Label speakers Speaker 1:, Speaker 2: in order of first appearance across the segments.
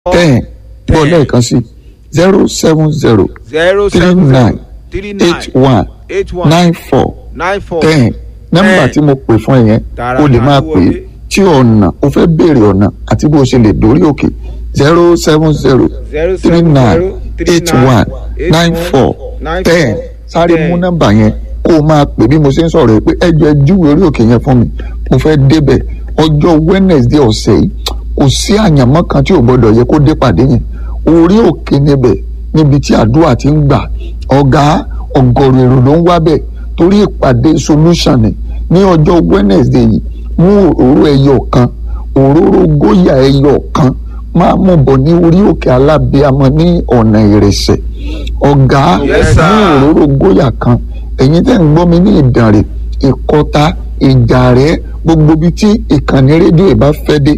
Speaker 1: ten gbọ́ lẹ́ẹ̀kan sí zero seven zero
Speaker 2: zero
Speaker 1: three
Speaker 2: seven
Speaker 1: nine
Speaker 2: zero three nine
Speaker 1: eight one
Speaker 2: eight one
Speaker 1: nine four
Speaker 2: nine four
Speaker 1: ten nọ́mbà tí mo pè fún ẹ yẹn
Speaker 2: Tààrà
Speaker 1: o lè
Speaker 2: máa
Speaker 1: máa
Speaker 2: wọlé.
Speaker 1: pè é tí ọ̀nà o fẹ́ béèrè ọ̀nà àti bó o ṣe lè dórí òkè zero seven zero
Speaker 2: zero
Speaker 1: three
Speaker 2: seven
Speaker 1: nine
Speaker 2: zero three
Speaker 1: eight
Speaker 2: nine
Speaker 1: one
Speaker 2: eight
Speaker 1: nine
Speaker 2: one
Speaker 1: four
Speaker 2: nine
Speaker 1: ten
Speaker 2: four
Speaker 1: sáré
Speaker 2: ten.
Speaker 1: mú nọ́mbà yẹn kó o máa pè bí mo ṣe ń sọ̀rọ̀ yìí pé ẹjọ́ ẹ júwe orí òkè yẹn fún mi mo fẹ́ débẹ̀ ọjọ́ Wednesday ọ̀sẹ̀ yìí kò sí àyànmọ́ kan tí ò gbọ́dọ̀ yẹ kó dé pàdé yẹn orí òkè níbẹ̀ níbi tí àdúrà ti ń gbà ọ̀gá ọ̀gọ̀rọ̀ èrò ló ń wá bẹ̀ torí ìpàdé solution ni ní ọjọ́ Wednesday yìí mú òróró ẹyọ kan òróró góyà ẹyọ kan máa mú bọ̀ ní orí òkè alábíàmọ́ ní ọ̀nà ìrẹsẹ̀ ọ̀gá
Speaker 2: Yes, sir.
Speaker 1: mú òróró góyà kan ẹ̀yin tẹ́ ń gbọ́ mi ní ìdànrè ìkọta ìjàrẹ́ gbogbo ibi tí ìkànnì rédíò ìbá fẹ́ dé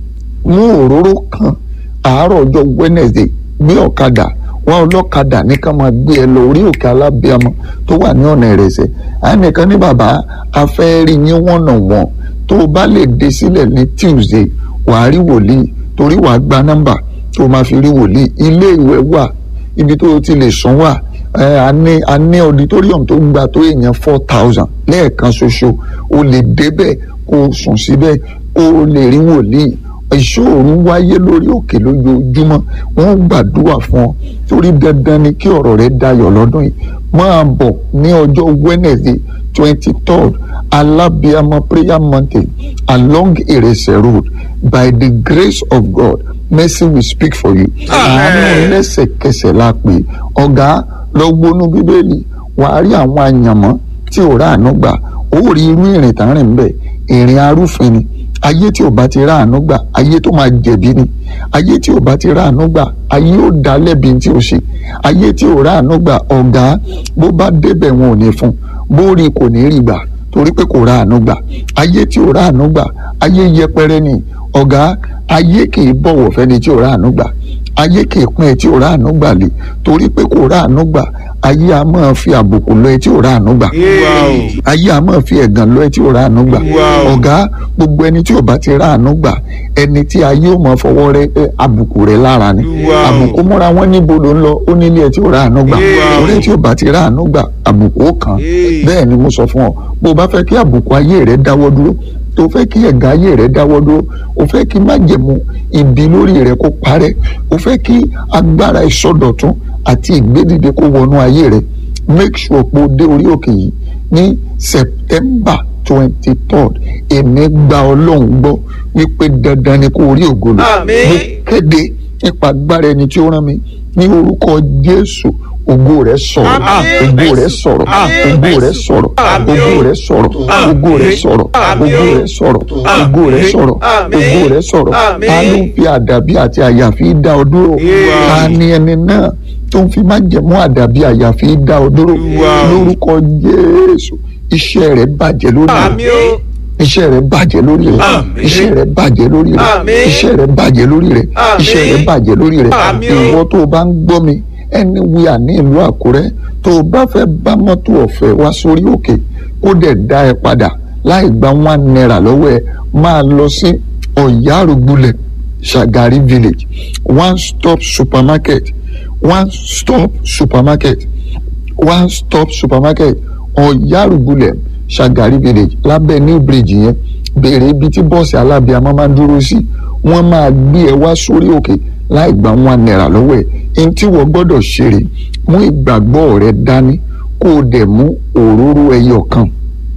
Speaker 1: mú òróró kan àárọ̀ ọjọ́ Wednesday gbé ọ̀kadà wọn ọlọ́kadà ní ká máa gbé ẹ lọ orí òkè alábíàmọ́ tó wà ní ọ̀nà ìrẹsẹ̀ ànìkan ní bàbá afẹ́ rí yín wọ̀nà wọn tó o bá lè dé sílẹ̀ ní Tuesday wàá rí wòlíì torí wàá gba nọ́mbà tó o máa fi rí wòlíì ilé ìwẹ̀ wà ibi tó o ti lè sùn wà ẹ a ní a ní auditorium tó gba tó èèyàn four thousand lẹ́ẹ̀kan ṣoṣo o lè débẹ̀ kó o sùn síbẹ̀ kó o lè rí wòlíì ìṣòro wáyé lórí òkè lójoojúmọ́ wọ́n gbàdúrà fún ọ torí dandan ni kí ọ̀rọ̀ rẹ dayọ̀ lọ́dún yìí máa bọ̀ ní ọjọ́ Wednesday twenty third alábíàmọ prayer mountain along Irese road by the grace of God mercy will speak for you àánú lẹ́sẹ̀kẹsẹ̀ la pè ọ̀gá lọ gbónú bíbélì wàá rí àwọn àyànmọ́ tí ò ráàánú gbà ó rí irú ìrìn tá ń rìn bẹ́ẹ̀ ìrìn arúfin ni ayé tí ò bá ti ráàánú gbà ayé tó máa jẹ̀bi ni ayé tí ò bá ti ráàánú gbà ayé ò dá lẹ́bi tí ò ṣe ayé tí ò ráàánú gbà ọ̀gá bó bá débẹ̀ wọn ò ní fún bó rí kò ní rí gbà torí pé kò ráàánú gbà ayé tí ò ráàánú gbà ayé yẹpẹrẹ ni ọ̀gá ayé kì í bọ̀wọ̀ fẹ́ni tí ò ráàánú gbà ayé kì í pín ẹ tí ò ráàánú gbà lé torí pé kò ráàánú gbà ayé a máa fi àbùkù lọ ẹ tí ò ráàánú gbà
Speaker 2: Hey.
Speaker 1: ayé a máa fi ẹ̀gàn lọ ẹ tí ò ráàánú gbà
Speaker 2: Wow.
Speaker 1: ọ̀gá gbogbo ẹni tí ò bá ti ráàánú gbà ẹni tí ayé ò máa fọwọ́ rẹ ẹ, àbùkù rẹ lára ni
Speaker 2: Wow.
Speaker 1: àbùkù múra wọn níbo ló ń lọ ó nílé ẹ tí ò ráàánú gbà
Speaker 2: Wow.
Speaker 1: ọ̀rẹ́ tí ò bá ti ráàánú gbà àbùkù ó kàn
Speaker 2: Hey.
Speaker 1: bẹ́ẹ̀ ni mo sọ fún ọ bó o bá fẹ́ kí àbùkù ayé rẹ dáwọ́ dúró tó fẹ́ kí ẹ̀gàn ayé rẹ dáwọ́ dúró o fẹ́ kí májẹ̀mú ibi lórí rẹ kó parẹ́ o fẹ́ kí agbára ìsọdọ̀tún àti ìgbédìde kó wọnú ayé rẹ make sure pé o dé orí òkè yìí ní September twenty third èmi gba ọlọ́run gbọ́ wípé dandan ni kó o rí ògo lò
Speaker 2: Àmín.
Speaker 1: mo kéde nípa agbára ẹni tí ó rán mi ní orúkọ Jésù ògo rẹ sọ̀rọ̀
Speaker 2: Àmín.
Speaker 1: ògo rẹ sọ̀rọ̀
Speaker 2: Àmín.
Speaker 1: ògo rẹ sọ̀rọ̀
Speaker 2: Àmín.
Speaker 1: ògo rẹ sọ̀rọ̀ ògo rẹ sọ̀rọ̀
Speaker 2: Àmín.
Speaker 1: ògo rẹ sọ̀rọ̀ ògo rẹ sọ̀rọ̀
Speaker 2: Àmín.
Speaker 1: ògo rẹ sọ̀rọ̀
Speaker 2: Àmín.
Speaker 1: ta ló ń fi àdàbí àti àyàfi dá ọ dúró
Speaker 2: Wow.
Speaker 1: ta ni ẹni náà tó ń fi májẹ̀mú àdàbí àyàfi dá ọ dúró
Speaker 2: Wow.
Speaker 1: lórúkọ Jésù iṣẹ́ rẹ bàjẹ́ lórí rẹ
Speaker 2: Àmín o.
Speaker 1: iṣẹ́ rẹ bàjẹ́ lórí rẹ
Speaker 2: Àmín.
Speaker 1: iṣẹ́ rẹ bàjẹ́ lórí rẹ
Speaker 2: Àmín.
Speaker 1: iṣẹ́ rẹ bàjẹ́ lórí rẹ
Speaker 2: Àmín.
Speaker 1: iṣẹ́ rẹ bàjẹ́ lórí rẹ
Speaker 2: Àmín o.
Speaker 1: ìwọ tó o bá ń gbọ́ mi anywhere ní ìlú Àkúrẹ́ tó o bá fẹ́ bá mọ́tò ọ̀fẹ́ wá sórí òkè kó dẹ̀ dá ẹ padà láì gba one naira lọ́wọ́ ẹ máa lọ sí Ọ̀yárùgbulẹ̀ Shagari village one stop supermarket one stop supermarket one stop supermarket Ọ̀yárùgbulẹ̀ Shagari village lábẹ́ new bridge yẹn béèrè ibi tí bọ́ọ̀sì alábíàmọ́ máa ń dúró sí wọ́n máa gbé ẹ wá sórí òkè láì gba one naira lọ́wọ́ ẹ̀ ẹni tí wọ́n gbọ́dọ̀ ṣeré mú ìgbàgbọ́ rẹ dání kó o dẹ̀ mú òróró ẹyọ kan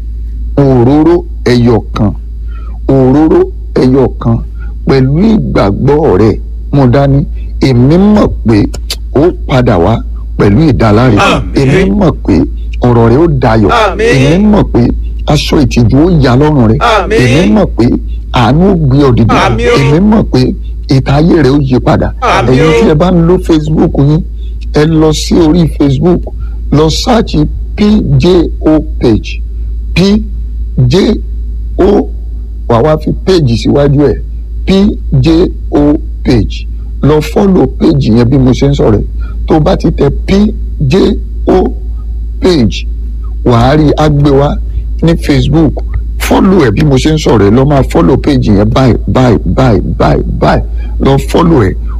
Speaker 1: òróró ẹyọ kan òróró ẹyọ kan pẹ̀lú ìgbàgbọ́ rẹ mú dání èmi mọ̀ pé ó padà wá pẹ̀lú ìdáláre
Speaker 2: Àmín.
Speaker 1: èmi mọ̀ pé ọ̀rọ̀ rẹ ó dayọ̀
Speaker 2: Àmín.
Speaker 1: èmi mọ̀ pé aṣọ ìtìjú ó yà lọ́rùn rẹ
Speaker 2: Àmín.
Speaker 1: èmi mọ̀ pé àánú ó gbé ọ dìde
Speaker 2: Àmín o.
Speaker 1: èmi mọ̀ pé ìta ayé rẹ ó yí padà
Speaker 2: Àmín
Speaker 1: ẹ̀yin
Speaker 2: o.
Speaker 1: tí ẹ bá ń lo Facebook yín ẹ lọ sí orí Facebook lọ sáàchì PJO page PJO wà wá fi page síwájú ẹ̀ PJO page lọ fọ́lọ̀ page yẹn bí mo ṣe ń sọ̀rọ̀ ẹ̀ tó bá ti tẹ PJO page wàá rí agbéwá ní Facebook fọ́lọ̀ ẹ̀ bí mo ṣe ń sọ̀rọ̀ ẹ̀ lọ máa fọ́lọ̀ page yẹn báyìí báyìí báyìí báyìí báyìí lọ fọ́lọ̀ ẹ̀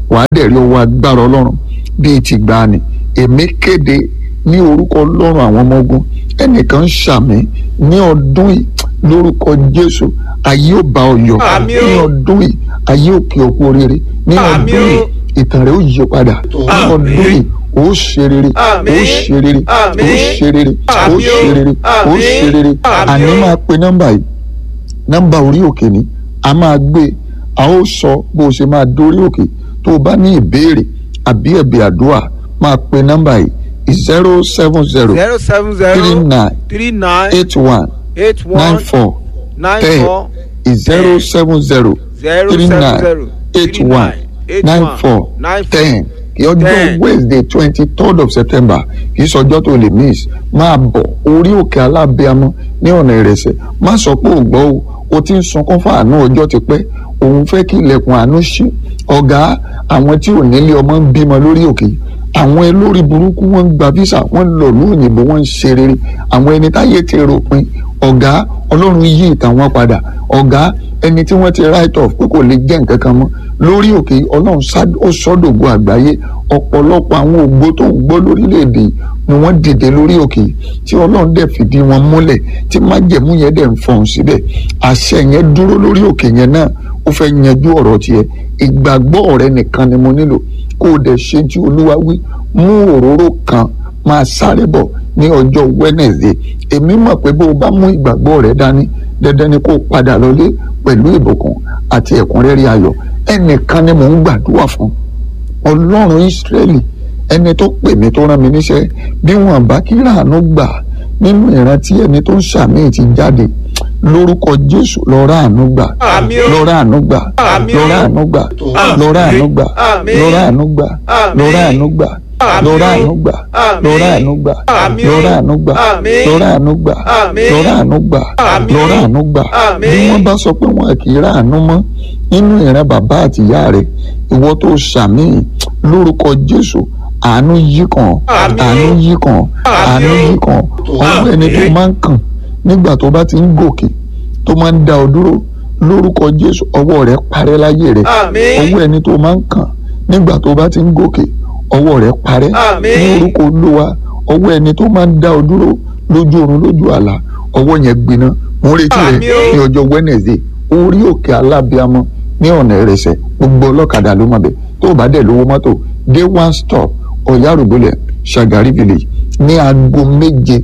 Speaker 1: wàá dẹ̀ rí ọwọ́ agbára ọlọ́run bíi ti gbani èmi kéde ní orúkọ ọlọ́run àwọn ọmọ ogun ẹnìkan ṣàmì ní ọdún yìí lórúkọ jésù ayé ò bá ọ yọ̀
Speaker 2: Àmín o.
Speaker 1: ní ọdún yìí ayé ò kí ọ kú oríire ní
Speaker 2: Àmín
Speaker 1: ọdún
Speaker 2: o.
Speaker 1: yìí ìtàn rẹ ó yí padà ní
Speaker 2: Àmín.
Speaker 1: ọdún yìí ó ṣe rere ó
Speaker 2: Àmín.
Speaker 1: ṣe rere ó
Speaker 2: Àmín.
Speaker 1: ṣe rere ó
Speaker 2: Àmín o.
Speaker 1: ṣe rere ó
Speaker 2: Àmín.
Speaker 1: ṣe rere
Speaker 2: Àmín
Speaker 1: àní
Speaker 2: o.
Speaker 1: máa pe nọ́mbà yìí nọ́mbà orí òkè ni a máa gbé a ó sọ bó o ṣe máa dórí òkè tó o bá ní ìbéèrè àbí ẹ̀bẹ̀ àdúrà máa pe nọ́mbà yìí zero seven zero
Speaker 2: zero seven
Speaker 1: three
Speaker 2: zero
Speaker 1: nine
Speaker 2: three nine
Speaker 1: eight one
Speaker 2: eight
Speaker 1: nine
Speaker 2: one
Speaker 1: four
Speaker 2: nine
Speaker 1: ten
Speaker 2: four
Speaker 1: zero seven zero
Speaker 2: zero
Speaker 1: three
Speaker 2: seven
Speaker 1: nine
Speaker 2: zero
Speaker 1: eight
Speaker 2: three
Speaker 1: one
Speaker 2: nine eight
Speaker 1: nine
Speaker 2: one
Speaker 1: four
Speaker 2: nine four
Speaker 1: ten ọjọ́
Speaker 2: ten.
Speaker 1: wednesday twenty third of september kì í sọjọ́ tó lè miss máa bọ̀ orí òkè alábíamọ ní ọ̀nà ìrẹsẹ̀ má sọ pé ò gbọ́ o o ti ń sunkún fún àánú ọjọ́ ti pẹ́ òun fẹ́ kí ilẹ̀kùn àánú ṣí ọ̀gá àwọn tí ò nílé ọmọ ń bímọ lórí òkè yìí àwọn olórí burúkú wọn ń gba visa wọn ń lọ lóyìnbó wọn ń ṣe rere àwọn ẹni táyé ti ròpin ọ̀gá ọlọ́run yí ìtàn wọn padà ọ̀gá ẹni tí wọ́n ti write off pé kò lè jẹ́ nǹkan kan mọ́ lórí òkè yìí, ọlọ́run sá- ó sọ́dọ̀gbò àgbáyé ọ̀pọ̀lọpọ̀ àwọn ògbó tó ń gbọ́ lórílẹ̀‐èdè yìí ni wọ́n dìde lórí òkè yìí tí ọlọ́run dẹ̀ fìdí wọn múlẹ̀ tí májẹ̀mú yẹn dẹ̀ ń fọ̀hún síbẹ̀ àṣẹ yẹn dúró lórí òkè yẹn náà ó fẹ́ yanjú ọ̀rọ̀ tiẹ̀ ìgbàgbọ́ rẹ nìkan ni mo nílò kó o dẹ̀ ṣe tí olúwa wí mú òróró kan máa sáré bọ̀ ní ọjọ́ wednesday èmi mọ̀ pé bó o bá mú ìgbàgbọ́ rẹ dání dandan ni kó o padà lọlé pẹ̀lú ìbùkún àti ẹ̀kúnrẹ́rẹ́ ayọ̀ ẹnìkan ni mò ń gbàdúrà fún ọlọ́run ìsírẹ́lì ẹni tó pè mí tó rán mi níṣẹ́ bí wọn bá kí ràánú gbà nínú ìrántí ẹni tó ń ṣàmì ti jáde lórúkọ jésù lọ ràánú gbà
Speaker 2: Àmín o.
Speaker 1: lọ ràánú gbà
Speaker 2: Àmín
Speaker 1: lọ
Speaker 2: o.
Speaker 1: ràánú gbà
Speaker 2: Àmín.
Speaker 1: lọ ràánú gbà
Speaker 2: Àmín.
Speaker 1: lọ ràánú gbà
Speaker 2: Àmín.
Speaker 1: lọ ràánú gbà
Speaker 2: Àmín.
Speaker 1: lọ ràánú gbà
Speaker 2: Àmín.
Speaker 1: lọ ràánú gbà
Speaker 2: Àmín.
Speaker 1: lọ ràánú gbà
Speaker 2: Àmín.
Speaker 1: lọ ràánú gbà
Speaker 2: Àmín.
Speaker 1: lọ ràánú gbà
Speaker 2: Àmín.
Speaker 1: lọ ràánú gbà
Speaker 2: Àmín.
Speaker 1: bí wọ́n bá sọ pé wọn kì í ràánú mọ́ nínú ìran bàbá àtìyá rẹ̀ ìwọ tó ṣàmì lórúkọ jésù àánú yí kàn
Speaker 2: Àmín.
Speaker 1: àánú yí kàn àánú
Speaker 2: Àmín.
Speaker 1: yí kàn ọwọ́ ẹni tó
Speaker 2: Àmín.
Speaker 1: máa ń kàn nígbà tó bá ti ń gòkè tó máa ń dá ọ dúró lórúkọ jésù ọwọ́ rẹ̀ parẹ́ láyé rẹ̀
Speaker 2: Àmín.
Speaker 1: ọwọ́ ẹni tó máa ń kàn nígbà tó bá ti ń gòkè ọwọ́ rẹ̀ parẹ́
Speaker 2: Àmín.
Speaker 1: ní orúkọ olúwa ọwọ́ ẹni tó máa ń dá ọ dúró lójú oorun lójú àlá ọwọ́ yẹn gbiná mo ń retí rẹ
Speaker 2: Àmín o.
Speaker 1: ní ọjọ́ wednesday orí òkè alábíamọ ní ọ̀nà ìrẹsẹ̀ gbogbo ọlọ́kadà ló máa bẹ̀ tó o bá dẹ̀ lówó mọ́tò dé one stop ọ̀yárùgbọ́lẹ̀ ṣàgárí village ní aago méje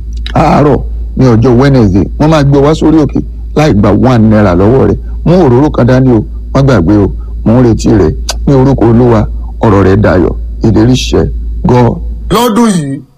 Speaker 1: àárọ̀ ní ọjọ́ wednesday wọ́n máa gbé wá sórí òkè láì gba one naira lọ́wọ́ rẹ̀ mú òróró kan dání o wọ́n gbàgbé o mò ń retí rẹ̀ ní orúkọ olúwa ọ̀rọ̀ rẹ̀ dayọ̀ ìlérí ṣẹ god
Speaker 3: lọ́dún yìí